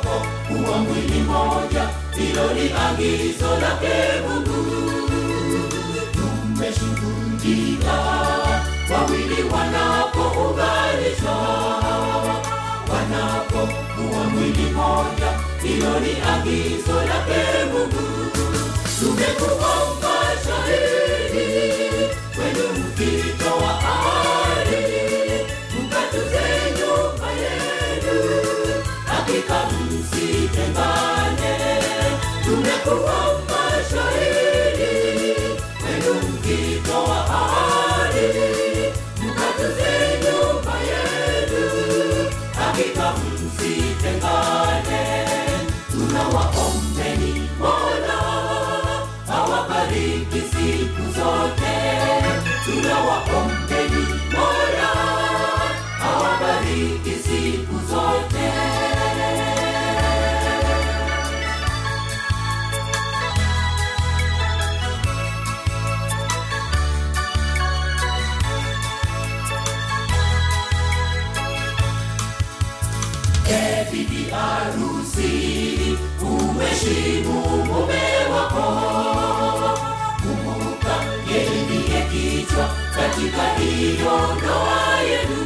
wanapo kuwa mwili moja, hilo ni agizo lake Mungu. Tumeshuhudia wawili wanapounganishwa, wanapokuwa mwili moja, hilo ni agizo lake Mungu. Tumekuwa mashahidi kwenu mkitoa ahadi, mkatuze nyumba yenu, hakika msitengane. Tumekuwa mashahidi kwenu mkitoa ahadi, mkatuze nyumba yenu, hakika msitengane. Tunawaombeni Mola awabariki siku zote. Tunawaombeni Mola awabariki siku zote. E bibi harusi, umheshimu mume wako. Kumbuka yeye ndiye kichwa katika hiyo ndoa yenu.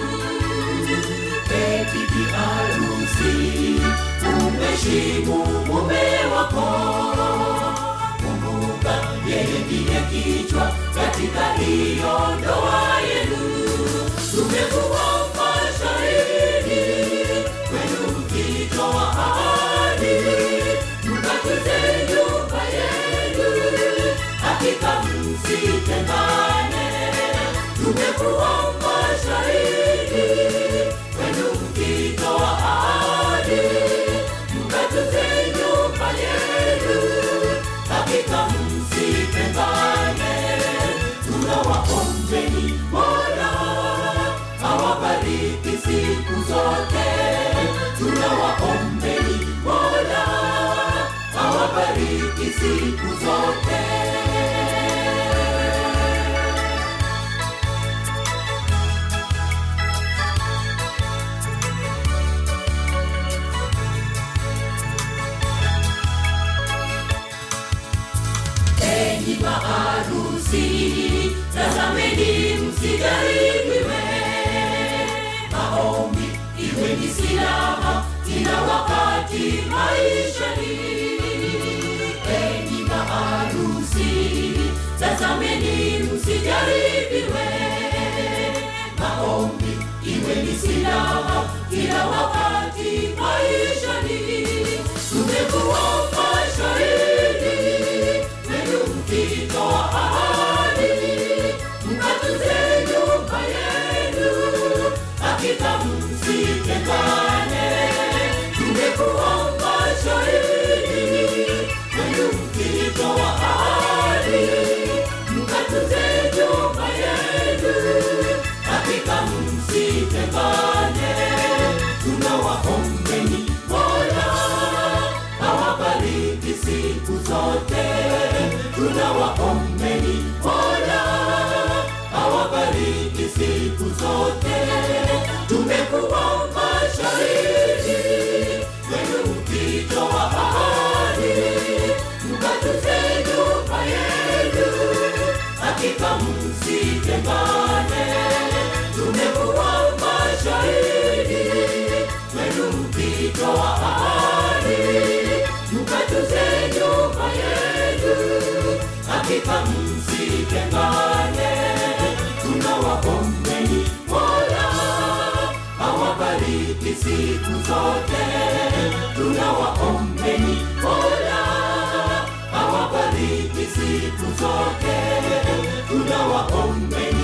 E bibi harusi, umheshimu mume wako. Kumbuka yeye ndiye kichwa katika hiyo ndoa yenu. Tumekuwa mashahidi kwenu mkitoa ahadi, mkatuze nyumba yenu, hakika msitengane. Tumekuwa mashahidi kwenu mkitoa ahadi, mkatuze nyumba yenu, hakika msitengane. Tunawaombeni Mola awabariki siku zote. Tunawaombeni Mola awabariki siku zote. Enyi maharusi, tazameni msijaribiwe. Maombi iwe ni silaha kila wakati maishani. Enyi maharusi, tazameni msijaribiwe. Maombi iwe ni silaha kila wakati maishani. Tumekuwa mashahidi kwenu mkitoa ahadi, mkatuze nyumba yenu, hakika msitengane. Tumekuwa mashahidi kwenu mkitoa ahadi, mkatuze nyumba yenu, hakika msitengane. Tunawaombeni Mola awabariki siku zote. Tunawaombeni Mola awabariki siku zote. Tumekuwa mashahidi kwenu mkitoa ahadi, mkatuze nyumba yenu, hakika msitengane. Tumekuwa mashahidi kwenu mkitoa ahadi, mkatuze nyumba yenu, hakika msitengane. Tunawaombeni Mola awabariki siku zote. Tunawaombeni Mola awabariki siku zote. Tunawaombeni